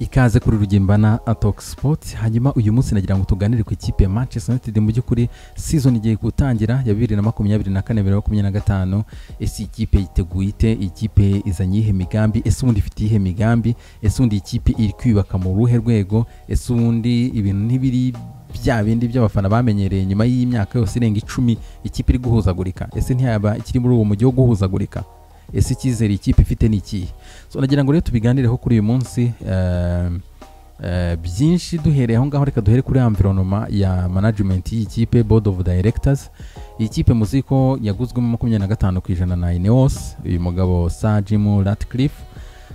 ikaze kuri Rugimbana Atok Sport hanyuma uyu munsi nagira ngo tuganire ku ikipe ya Manchester United mu by'ukuri season igiye gutangira ya 2024 2025 ese ikipe yiteguye ite ikipe izanye iyihe migambi ese ubundi ifite iyihe migambi ese ubundi ikipe iri kwiyubaka mu ruhe rwego ese ubundi ibintu ntibiri bya bindi by'abafana bamenyereye nyuma y'imyaka yose irenga icumi ikipe iri guhuzagurika ese ntiyaba ikiri muri uwo mujyi wo guhuzagurika ese icyizere ikipe ifite ni ikihe so nagira ngo rero tubiganireho kuri uyu munsi eh, eh, byinshi duhereye aho ngaho reka duhere kuri environoma ya management y'ikipe board of directors iyi kipe muzi ko yaguzwemo makumyabiri na gatanu ku ijana na ineos uyu mugabo sa jimu ratcliffe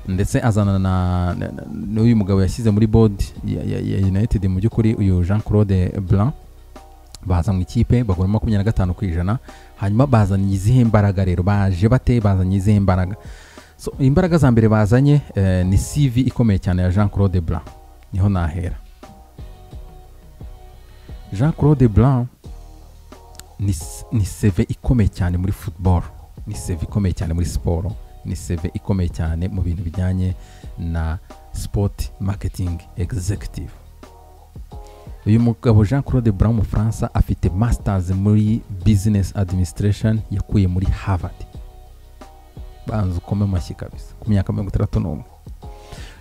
ndetse azana na na- n'uyu mugabo yashyize muri board ya, ya, ya united mu by'ukuri uyu jean claude blanc baza mu ikipe bagura makumyabiri na gatanu ku ijana hanyuma bazanye izihe mbaraga rero baje bate bazanye izihe mbaraga so imbaraga za mbere bazanye eh, ni cv ikomeye cyane ya jean claude blanc niho nahera jean claude blanc ni, s- ni seve ikomeye cyane muri football ni seve ikomeye cyane muri siporo ni seve ikomeye cyane mu bintu bijyanye na sport marketing executive uyu mugabo jean claude brown umufaransa afite masters muri business administration yakuye muri harvard banza ukome mu mashyi kabisa ku myaka mirongo itandatu n'umwe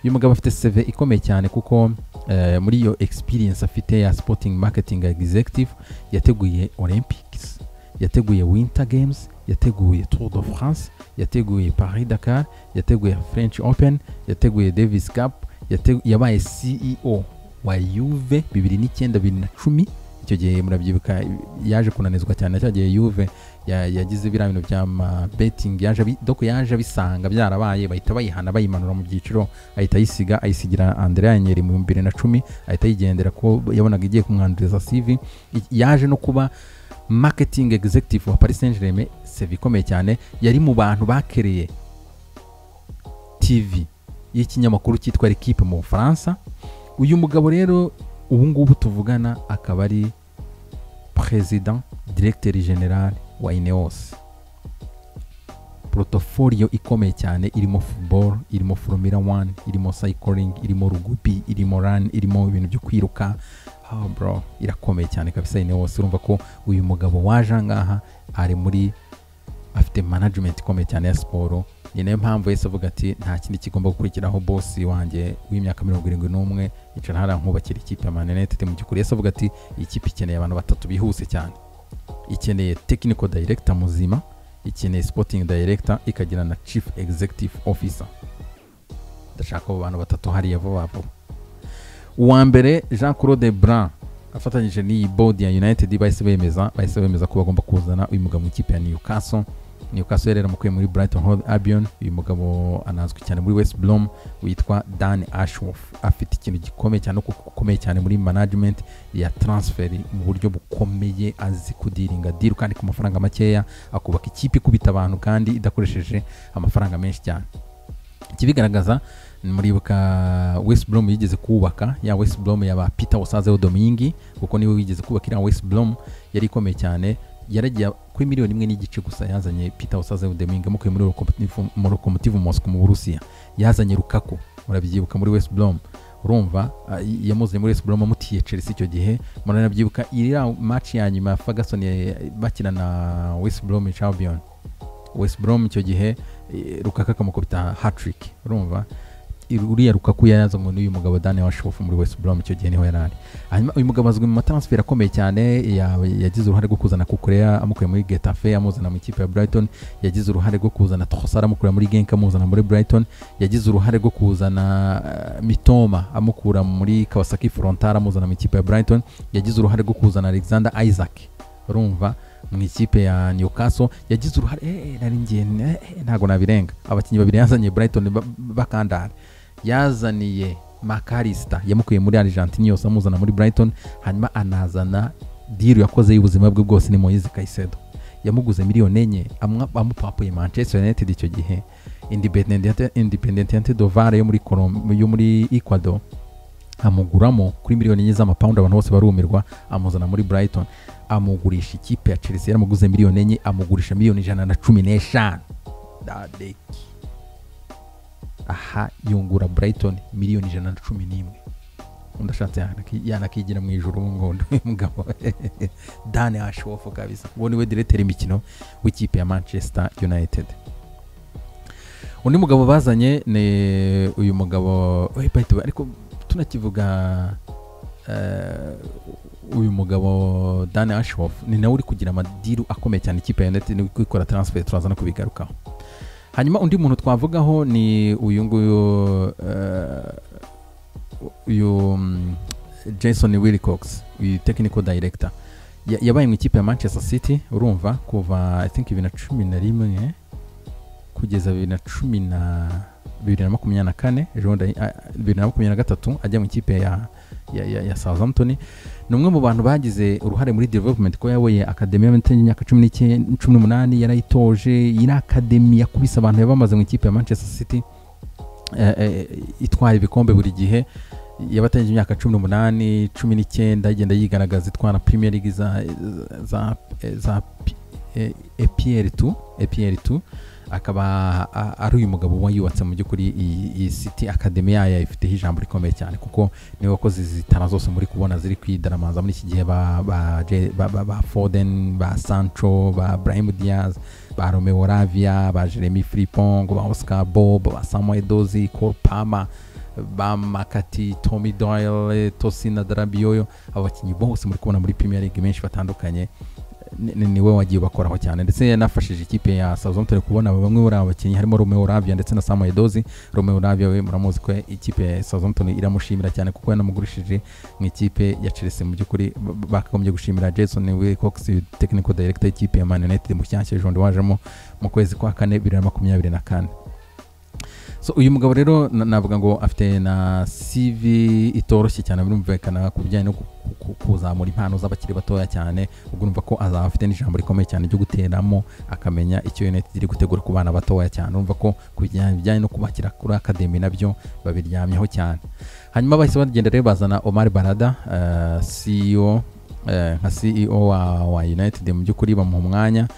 uyu mugabo afite seve ikomeye cyane kuko eh, muri iyo experience afite ya sporting marketing executive yateguye olympics yateguye winter games yateguye tour de france yateguye paris dakar yateguye french open yateguye davis cup yate- yabaye ceo wa yuve bibiri n'icyenda bibiri na cumi icyo gihe murabyibuka yaje kunanizwa cyane cya gihe yuve ya- yagize biriya bintu bya ma beting yaje abi- doko yaje abisanga byarabaye bahita bayihana bayimanura mu byiciro ahita ayisiga ayisigira Andrea Nyeri mu bibiri na cumi ahita yigendera ko yabonaga igiye kumwanduriza CV I- yaje no kuba marketing executive wa Paris Saint-Germain CV ikomeye cyane yari mu bantu bakereye TV y'ikinyamakuru cyitwa L'Equipe mu Bufaransa uyu mugabo rero ubu ngubu tuvugana akaba ari perezida diregiteri general wa ineos porotoforiyo ikomeye cyane irimo football irimo formula one irimo cycling irimo rugubi irimo run irimo ibintu byo kwiruka oh bro irakomeye cyane kabisa ineos urumva ko uyu mugabo waje aha ngaha ari muri afite management ikomeye cyane ya siporo ni nayo mpamvu yahise avuga ati nta kindi kigomba gukurikiraho bosi wanjye w'imyaka mirongo irindwi n'umwe yicara hariya nkubakira ikipe ya Man United mu by'ukuri yahise avuga ati iyi kipe ikeneye abantu batatu bihuse cyane ikeneye technical director muzima ikeneye sporting director ikagira na chief executive officer ndashaka abo bantu batatu hariya vuba vuba uwa mbere jean claude blanc afatanyije n'iyi board ya united bahise bemeza bahise bemeza ko bagomba kuzana uyu mugabo mu ikipe ya newcastle newcastle yari yaramukuye muri brighton hove albion uyu mugabo anazwi cyane muri west brom witwa dan ashworth afite ikintu gikomeye cyane kuko gukomeye cyane muri management ya transfer mu buryo bukomeye azi kudiringa diru kandi ku mafaranga makeya akubaka ikipe ikubita abantu kandi idakoresheje amafaranga menshi cyane ikibigaragaza muribuka west brom yigeze kubaka ya west brom yaba peter wasazeho domingi kuko niwe wigeze kubaka iriya west brom yari ikomeye cyane yaragiye kuri miliyoni imwe n'igice gusa yazanye peter wasazeho domingi amukuye muri Lokomotiv- mu lokomotive mosco mu burusiya yazanye rukaku murabyibuka muri west brom urumva ah, y- yamuzanye muri west brom amutiye chelsea icyo gihe muranabyibuka iriya match ya nyuma ya ferguson ya- bakina na west brom champion west brom icyo gihe eh, rukaka akamukubita hatrick urumva uriya rukaku yarazanywe n'uyu mugabo dani washofu muri west brom icyo gihe niho yari ari hanyuma uyu mugabo azwi mu mataransiferi akomeye cyane ya- yagize uruhare rwo kuzana kukureya amukuye muri getafe amuzana mu ikipe ya brighton yagize uruhare rwo kuzana trosara amukura muri genk amuzana muri brighton yagize uruhare rwo kuzana eh, mitoma amukura muri kawasaki frontar amuzana mu ikipe ya brighton yagize uruhare rwo kuzana alexander isaac urumva mu ikipe ya newcastle yagize uruhare eh, eh, nari ngiye eh, eh, ntabwo nabirenga abakinnyi babiri yazanye brighton ba- bakandara yazaniye makarista yamukuye muri argentine yose amuzana muri brighton hanyuma anazana diru yakoze y'ubuzima bwe bwose ni moyize kayisedo yamuguze miliyoni enye amwa- amupapuye manchester united icyo gihe Independiente- independiente dovare yo muri Colom- yo muri ecuador amuguramo kuri miliyoni enye z'amapawundi abantu bose barumirwa amuzana muri brighton amugurisha ikipe ya chelsea yaramuguze miliyoni enye amugurisha miliyoni ijana na cumi n'eshanu dadeki aha yungura Brighton miliyoni ijana na cumi n'imwe undi ashatse yanaki- yanakigira mu ijoro ubu ngubu uyu mugabo dani ashofu kabisa uwo niwe diretera imikino w'ikipe ya manchester united undi mugabo bazanye ni uyu mugabo eh, by the way, ariko tunakivuga eh, uyu mugabo dani ashof ni nawe uri kugira amadiru akomeye cyane ikipe ya united ni kwikora transfer turaza no kubigarukaho hanyuma undi muntu twavugaho ni uyu nguyu eh, uyu mm, jason wilcox uyu technical director Ya- yabaye mu ikipe ya manchester city urumva kuva i think bibiri na cumi na rimwe kugeza bibiri na cumi na bibiri na makumyabiri na kane ejo bundi, ah, bibiri na makumyabiri na gatatu ajya mu ikipe ya ya, ya, ya southampton ni umwe mu bantu bagize uruhare muri development ko yayoboye akademi y'abanyantege y'imyaka cumi n'ike- cumi n'umunani yarayitoje yari akademi yakubise abantu bari bamaze mu ikipe ya manchester city eh, eh, itwara ibikombe buri gihe yabatangije imyaka cumi n'umunani cumi n'icyenda igenda yigaragaza itwara premier league za za za eh, EPL 2 EPL 2 akaba a- ari uyu mugabo wayubatse mu by'ukuri iyi- iyi city academy yayo ifiteho ijambo rikomeye cyane kuko niwe wakoze izi zitana zose muri kubona ziri kwidaramaza muri iki gihe ba ba, Je- ba, ba, ba Foden ba Sancho ba Brahim Diaz ba Romeo Lavia ba Jeremy Frimpong ba Oscar Bob ba Samuel Dozi Cole Palmer ba Makati Tommy Doyle Tosina Darabioyo abo bakinnyi bose muri kubona muri Premier League menshi batandukanye ni- ni- niwe wagiye ubakoraho cyane ndetse yanafashije ikipe ya Southampton kubona bamwe muri aba bakinnyi harimo Romeo Lavia ndetse na Samuel Dozi Romeo Lavia we muramuzi ko ikipe ya Southampton iramushimira cyane kuko yanamugurishije mu ikipe ya Chelsea mu by'ukuri ba- bakagombye gushimira Jason Wilcox technical director y'ikipe ya Man United mushyashya ejobundi wajemo mu kwezi kwa kane bibiri na makumyabiri na kane so uyu mugabo rero na- navuga ngo afite na CV itoroshye cyane birumvikana ku bijyanye no ku- ku- kuzamura impano z'abakiri batoya cyane ubwo urumva ko azaba afite n'ijambo rikomeye cyane ryo guteramo akamenya icyo United iri gutegura ku bana batoya cyane urumva ko ku bijyanye bijyanye no kubakira kuri academy nabyo babiryamyeho cyane hanyuma bahise bagenda rero bazana Omar Barada eh, CEO eh, nka CEO wa, wa United mu by'ukuri bamuha umwanya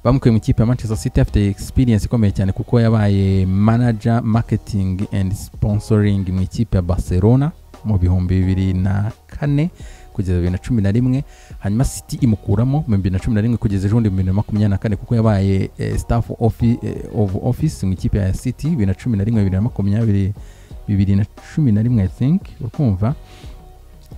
bamukuye mu ikipe ya manchester city afite experience ikomeye cyane kuko yabaye manager marketing and sponsoring mu ikipe ya barcelona mu bihumbi bibiri na kane kugeza bibiri na cumi na rimwe hanyuma city imukuramo mu bibiri na cumi na rimwe kugeza ejo bundi bibiri na makumyabiri na kane kuko yabaye eh, staff offi- eh, of office mu ikipe ya city bibiri na cumi na rimwe bibiri na makumyabiri bibiri na cumi na rimwe i think urikumva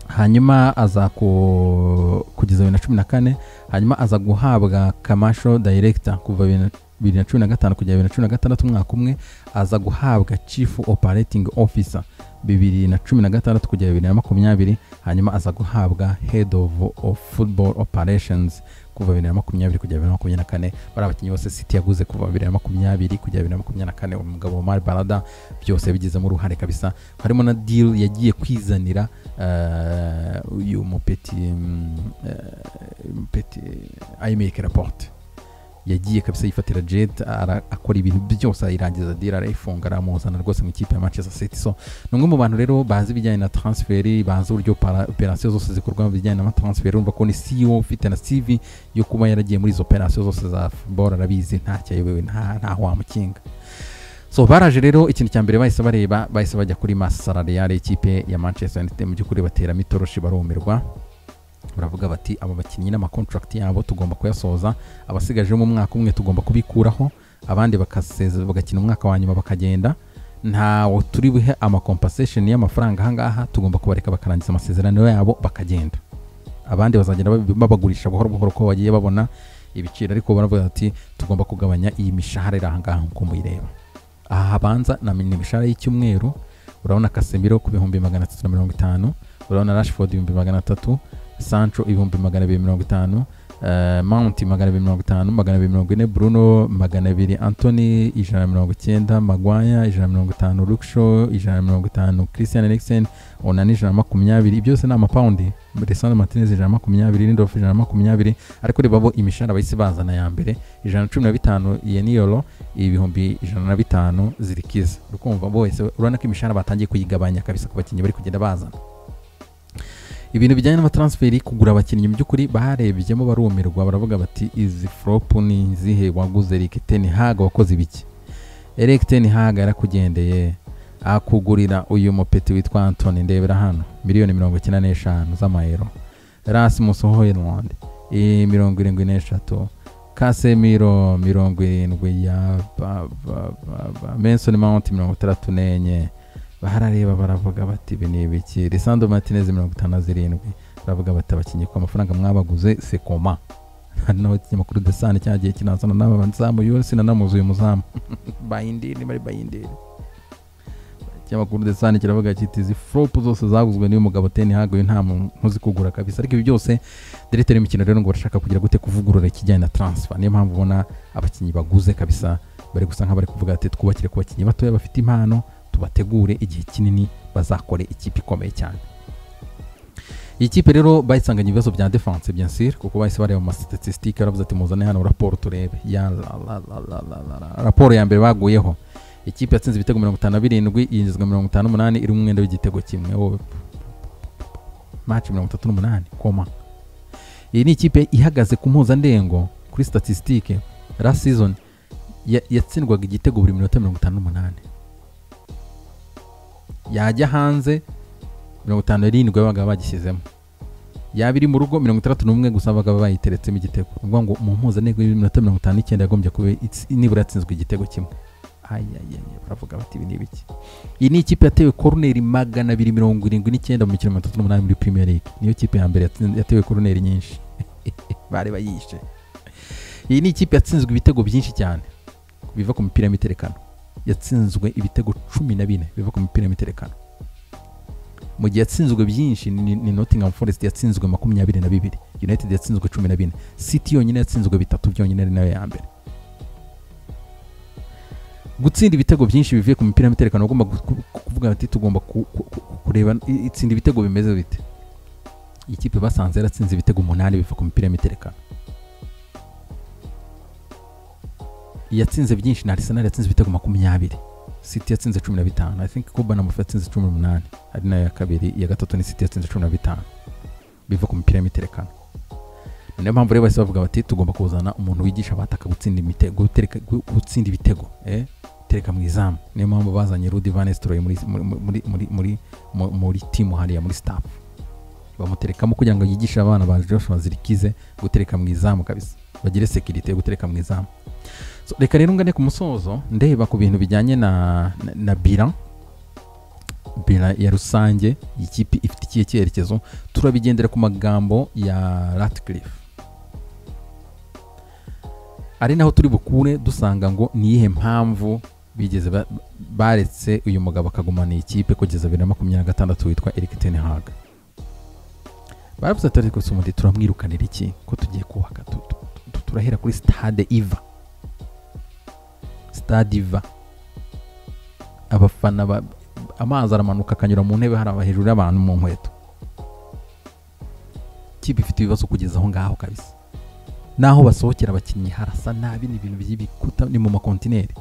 hanyuma aza ku kugeza bibiri na cumi na kane hanyuma aza guhabwa kamasho director kuva bibiri na cumi na gatanu kugera bibiri na cumi na gatandatu umwaka umwe aza guhabwa chief operating officer bibiri na cumi na gatandatu kugera bibiri na makumyabiri hanyuma aza guhabwa head of, of football operations kuva bibiri na makumyabiri kugera bibiri na makumyabiri na kane bari abakinnyi bose city yaguze kuva bibiri na makumyabiri kugera bibiri na makumyabiri na kane umugabo Omar Barada byose yabigizemo uruhare kabisa harimo na deal yagiye kwizanira eh, uyu mupeti mm, eh, mupeti ayimeke raporte yagiye kabisa yifatira jet ara- akora ibintu byose ayirangiza dira arayifunga aramuzana rwose mu ikipe ya manchester city so ni umwe mu bantu rero bazi ibijyanye na transferi bazi uburyo para- operasiyo zose zikorwa mu bijyanye n'amatransferi urumva ko ni ceo ufite na cv yo kuba yaragiye muri izo operasiyo zose za football arabizi ntacyo ayobewe nta ntaho wamukinga so baraje rero ikintu cya mbere bahise bareba bahise bajya kuri masarariyare y'ikipe ya manchester united mu by'ukuri bateramo itoroshi barumirwa baravuga bati aba bakinnyi n'amakontrakt yabo tugomba kuyasoza abasigaje mu mwaka umwe tugomba kubikuraho abandi bakaseze bagakina umwaka wa nyuma bakagenda ntawo turi buhe amakompasesheni y'amafaranga ahangaha tugomba kubareka bakarangiza amasezerano yabo bakagenda abandi bazagenda babi- babagurisha buhoro buhoro ko bagiye babona ibiciro ariko baravuga bati tugomba kugabanya iyi mishahara iri ahangaha nk'uko muyireba aha habanza na ni imishahara y'icyumweru urabona kasemiro ku bihumbi magana atatu na mirongo itanu urabona rashford ibihumbi magana atatu sancho ibihumbi magana abiri mirongo itanu eh, mount magana abiri mirongo itanu magana abiri mirongo ine bruno magana abiri antony ijana na mirongo icyenda magwaya ijana na mirongo itanu luksho ijana na mirongo itanu christian eriksen onani ijana na makumyabiri ibyo byose ni amapawundi resandro martinez ijana na makumyabiri lindof ijana na makumyabiri ariko reba bo imishahara bahise bazana ya mbere ijana na cumi na bitanu yeniyoro ibihumbi ijana na bitanu zirikiza urukumva bose urabona ko imishahara batangiye kuyigabanya kabisa ku bakinnyi bari kugenda bazana ibintu bijyanye n'amatransferi kugura abakinnyi mu by'ukuri barebyemo barumirwa baravuga bati izi foropu ni izihe waguze Eric Ten Hag wakoze ibiki Eric Ten Hag yarakugendeye ah, kugurira uyu mupeti witwa antoni ndebera hano miliyoni mirongo icyenda n'eshanu z'amayero rasimus hoyland mirongo irindwi n'eshatu kasemiro mirongo irindwi ya ba- ba- ba- ba- menson mount mirongo itandatu n'enye barareba baravuga bati ibi ni ibiki lisando martinez mirongo itanu na zirindwi baravuga bati abakinnyi ku mafaranga mwabaguze sekoma noneho ikinyamakuru desani cyagiye kinazana n'aba bazamu yo sinanamuze uyu muzamu bayindini bari bayindini ikinyamakuru desani kiravuga kiti izi foropu zose zaguzwe n'uyu mugabo teni hagoye nta muntu uzi kugura kabisa ariko ibi byose diregiteri y'imikino rero ngo barashaka kugira gute kuvugurura ikijyanye na taransifa niyo mpamvu ubona abakinnyi baguze kabisa bari gusa nk'abari kuvuga ati twubakire ku bakinnyi batoya bafite impano tubategure igihe kinini bazakore ikipe ikomeye cyane iyi kipe rero bayisanganye ibibazo bya defanse byensire kuko bahise bareba mu masitatisitike baravuze ati muzane hano raporo turebe ya la la la la la la la. raporo ya mbere baguyeho ikipe yatsinze ibitego mirongo itanu na birindwi yinjizwa mirongo itanu n'umunani iri mu mwenda w'igitego kimwe wowe maci mirongo itatu n'umunani koma iyi ni ikipe ihagaze ku mpuzandengo kuri statisitike last season ya- yatsindwaga igitego buri minota mirongo itanu n'umunani yajya hanze mirongo itanu n'irindwi babaga bagishyizemo yaba iri mu rugo mirongo itandatu n'umwe gusa babaga bayiteretsemo igitego ni ukuvuga ngo mu mpuzandengo y'iminota mirongo itanu n'icyenda yagombye kuba itsi- nibura yatsinzwe igitego kimwe ayayaye baravuga bati ibi ni ibiki iyi ni ikipe yatewe koroneri magana abiri mirongo irindwi n'icyenda mu mikino mirongo itatu n'umunani muri premier league niyo kipe ya mbere yatsin- yatewe koroneri nyinshi bari bayishe iyi ni ikipe yatsinzwe ibitego byinshi cyane biva ku mipira y'imiterekano yatsinzwe ibitego cumi na bine biva ku mipira y'imiterekano mu gihe yatsinzwe byinshi ni, ni nottingham forest yatsinzwe makumyabiri na bibiri united yatsinzwe cumi na bine city yonyine yatsinzwe bitatu byonyine ari nayo ya mbere gutsinda ibitego byinshi bivuye ku mipira y'imiterekano ugomba gu- ku- ku- kuvuga ati tugomba ku- ku- ku- kureba i- itsinda ibitego bimeze bite iyi kipe basanze yaratsinze ibitego umunani biva ku mipira y'imiterekano yatsinze byinshi na arsenal yatsinze ibitego makumyabiri city yatsinze cumi na bitanu i think kuba na mufi yatsinze cumi n'umunani ari nayo ya kabiri iya gatatu ni city yatsinze cumi na bitanu biva ku mipira y'imiterekano Ni niyo mpamvu rero bahise bavuga bati tugomba kuzana umuntu wigisha abataka gutsinda imitego gutereka- gu- gutsinda ibitego eh? tereka mu izamu niyo mpamvu bazanye rudi van estroy muri muri muri muri muri mu- muri timu hariya muri staff bamuterekamo kugira ngo yigishe abana ba joshua zirikize gutereka mu izamu kabisa bagire sekirite yo gutereka mu izamu so, reka rero ngane ku musozo ndeba ku bintu bijyanye na na, na bilan bila ya rusange ikipe ifite ikihe cyerekezo turabigendera ku magambo ya ratcliffe ari naho turi bukure dusanga ngo ni iyihe mpamvu bigeze ba- baretse uyu mugabo akagumana iyi kipe kugeza bibiri na makumyabiri na gatandatu witwa Eric ten Hag baravuze ati ariko se ubundi turamwirukanira iki ko tugiye kubaka tu- tu- tu- turahera kuri stade iva stade iva abafana ba- amazi aramanuka akanyura mu ntebe hari aba hejuru y'abantu mu nkweto kipe ifite ibibazo kugeza aho ngaho kabisa n'aho basohokera abakinnyi harasa nabi ni ibintu by'ibikuta ni mu makontineri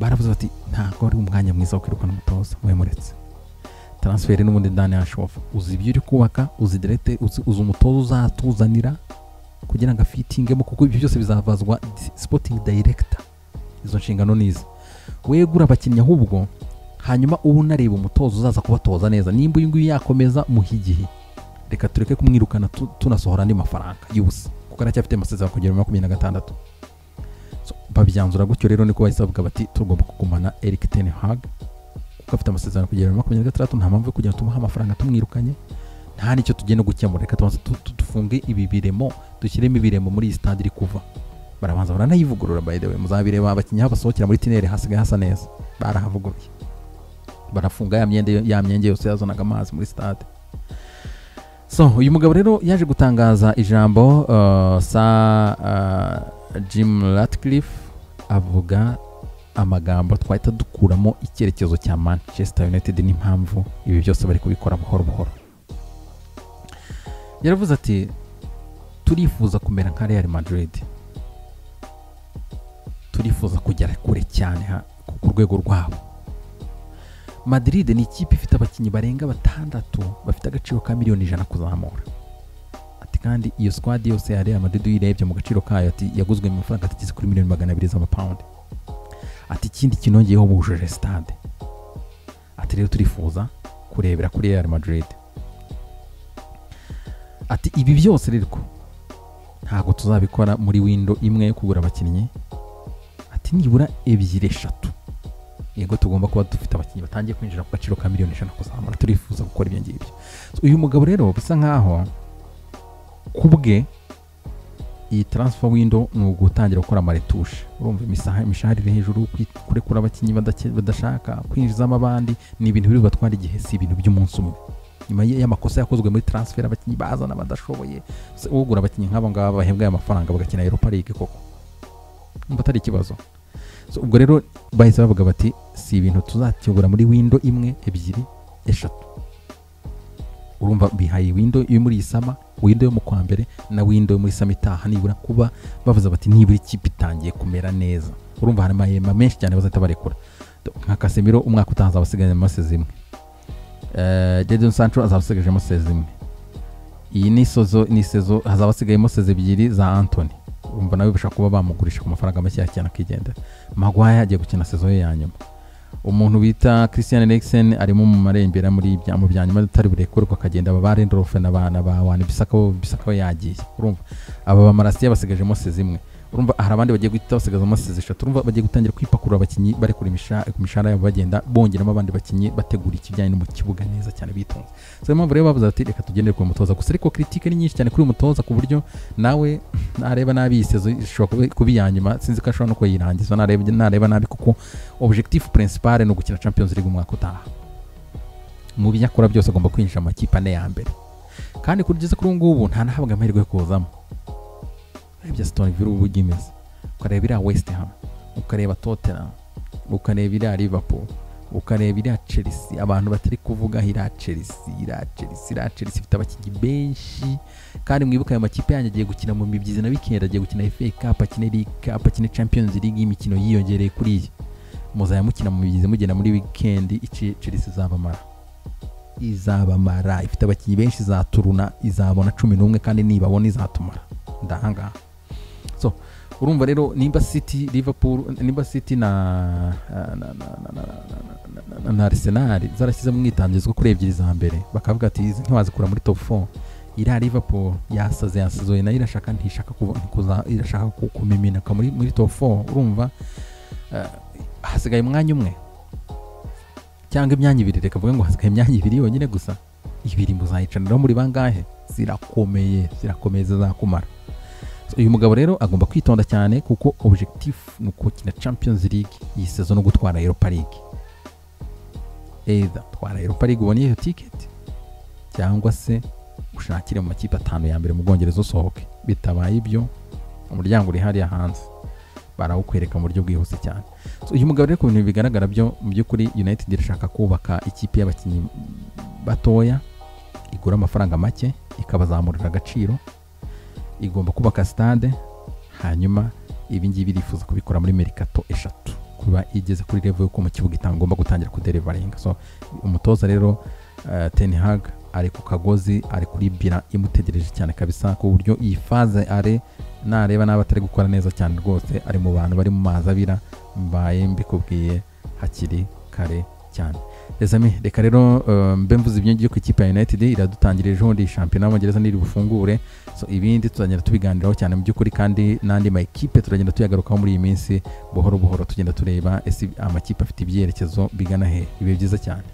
baravuze bati ntabwo ari umwanya mwiza wo kwirukana umutoza muretse taransiferi n'ubundi dani yashofa uzi ibyo uri kubaka uzi derete uzi, uzi umutoza uzatuzanira kugira ngo afitingemo kuko ibyo byose bizavazwa sipotingi dayirekita izo nshingano ni izi wegura abakinnyi ahubwo hanyuma uba unareba umutoza uzaza kubatoza neza nimba uyu nguyu yakomeza muhe igihe reka tureke kumwirukana tu- tunasohora andi mafaranga y'ubusa kuko aracyafite amasezerano kugera muri makumyabiri na gatandatu So, babyanzura gutyo rero niko bahise bavuga bati tugomba kugumana Eric ten Hag kuko afite amasezerano kugera muri makumyabiri na gatandatu nta mpamvu yo kujya tumuha amafaranga tumwirukanye nta nicyo tugiye no gukemura reka tubanze tu- tu- dufunge ibi biremo dushyiremo ibiremo muri iyi stade iri kuva barabanza baranayivugurura by the way muzabireba abakinnyi aho basohokera muri tinere hasigaye hasa neza barahavuguruye barafunga ya myenda ya myenge yose yazanaga amazi muri stade so uyu mugabo rero yaje gutangaza ijambo uh, sa uh, jim ratcliffe avuga amagambo twahita dukuramo icyerekezo cya manchester united n'impamvu ibi byose bari kubikora buhoro buhoro yaravuze ati turifuza kumera nka real madrid turifuza kugera kure cyane ha- ku- ku rwego rwabo madrid ni ikipe ifite abakinnyi barenga batandatu bafite agaciro ka miliyoni ijana kuzamura ati kandi iyo squad yose ya real madrid uyirebye mu gaciro kayo ati yaguzwe mu mafaranga atageze kuri miliyoni magana abiri z'amapawundi ati ikindi kinongeyeho bujuje stade ati rero turifuza kurebera kuri Real Madrid ati ibi byose rero ntabwo tuzabikora muri windo imwe kugura abakinnyi ati nibura ebyiri eshatu yego tugomba kuba dufite abakinnyi batangiye kwinjira ku gaciro ka miliyoni ijana kuzamura turifuza gukora ibyo ngibyo So, uyu mugabo rero bisa nkaho ku bwe iyi transfer window ni ugutangira gukora amaretushe urumva imisaha- imishahara iri hejuru kwi- kurekura abakinnyi badake- badashaka kwinjizamo abandi ni ibintu biri bubatware igihe si ibintu by'umunsi umwe nyuma y- y'amakosa yakozwe muri transfer abakinnyi bazana badashoboye se ugura abakinnyi nk'aba ngaba bahembwa aya mafaranga bagakina Europa League koko mba atari ikibazo So, ubwo rero bahise bavuga bati si ibintu tuzakigura muri windo imwe ebyiri eshatu urumva bihaye windo yo muri iyi sama windo yo mu kwa mbere na windo yo muri sama itaha nibura kuba bavuze bati nibura ikipe itangiye kumera neza urumva hari amahema menshi cyane bazahita barekura nka kasemiro umwaka utaha azaba asigagajemo sezi imwe Eh, jadon sancho azaba asigagajemo sezi imwe iyi ni isozo ni isezo hazaba hasigayemo sezi ebyiri za antoni urumva nawe bashobora kuba bamugurisha ku mafaranga makeya cyane akigendera magwaya agiye gukina sezo ye ya nyuma umuntu bita christian eriksen arimo mu marembera muri bya- mu bya nyuma atari burekurwa akagenda aba ba rendorofe na ba na ba wani bisaka bo- bisaka we yagiye urumva aba bamarasiye basigajemo sezi imwe urumva hari abandi bagiye guhita basigazamo sezi eshatu urumva bagiye gutangira kwipakurura abakinnyi barekura imisha- imishahara yabo bagenda bongeramo abandi bakinnyi bategura ikijyanye no mu kibuga neza cyane bitonze so niyo mpamvu rero bavuze bati reka tugendere ku mutoza gusa ariko kiritike ni nyinshi cyane kuri uyu mutoza ku buryo nawe nareba nabi iyi sezo ishobora kuba- kuba iya nyuma sinzi ko ashobora no kuyirangiza nareba nareba nabi kuko objectif principal ni ugukina champions league umwaka utaha mu byo akora byose agomba kwinjira mu makipe ane ya mbere kandi kugeza kuri ubu ngubu nta nahabwa amahirwe yo kuzamo urebye stone villa ubu imeze ukareba iriya west ham ukareba tottenham ukareba iriya liverpool ukareba iriya chelsea abantu batari kuvuga iriya chelsea iriya chelsea iriya chelsea ifite abakinnyi benshi kandi mwibuka ayo makipe yanyu agiye gukina mu mibyizi na wikendi agiye gukina FA Cup akine League Cup akine Champions League imikino yiyongereye kuri iyi muzajya mukina mu mibyizi mugenda muri wikendi ici- Chelsea izabamara izabamara ifite abakinnyi benshi izaturuna izabona cumi n'umwe kandi nibabona izatumara ndahangaha so urumva rero nimba city liverpool nimba city na na- na- na- na- na- na- na- na- na arsenal zarashyizemo umwitangizo kuri ebyiri za mbere bakavuga ati izi ntiwazikura muri top 4 iriya liverpool yasaze yasazoye nayo irashaka ntishaka kuva- ntikuza- irashaka ku- kumiminaka muri muri top 4 urumva eh, hasigaye umwanya umwe cyangwa imyanya ibiri reka avuge ngo hasigaye imyanya ibiri yonyine gusa ibiri muzayicaniraho muri bangahe zirakomeye zirakomeye zizakumara So, uyu mugabo rero agomba kwitonda cyane kuko objectif ni ukukina champions league iyi sezo no gutwara europa league either twara europa league ubone iyo ticket cyangwa se ushakire mu makipe atanu ya mbere mu bwongereza usohoke bitabaye ibyo umuryango uri hariya hanze barawukwereka mu buryo bwihuse cyane so, uyu mugabo rero ku bintu bigaragara byo mu by'ukuri united irashaka kubaka ikipe y'abakinnyi batoya igura amafaranga make ikabazamurira agaciro igomba kubaka stade hanyuma ibi ngibi irifuza kubikora muri merikato eshatu kuba igeze kuri level yuko mu kibuga itagomba gutangira kuderivaringa so umutoza rero uh, Ten Hag ari ku kagozi ari kuri bira imutegereje cyane kabisa ku buryo iyi faze are nareba n'aba atari gukora neza cyane rwose ari mu bantu bari mu mazi abira mbaye mbikubwiye hakiri kare cyane Les amis, reka rero uh, mbe mvuze ibyo ngiye ku ikipe ya United iradutangira ejo ndi shampiyona y'Abongereza niri bufungure so ibindi tuzagenda tubiganiraho cyane mu by'ukuri kandi n'andi makipe turagenda tuyagarukaho muri iyi minsi buhoro buhoro tugenda tureba ese amakipe afite ibyerekezo bigana hehe biba byiza cyane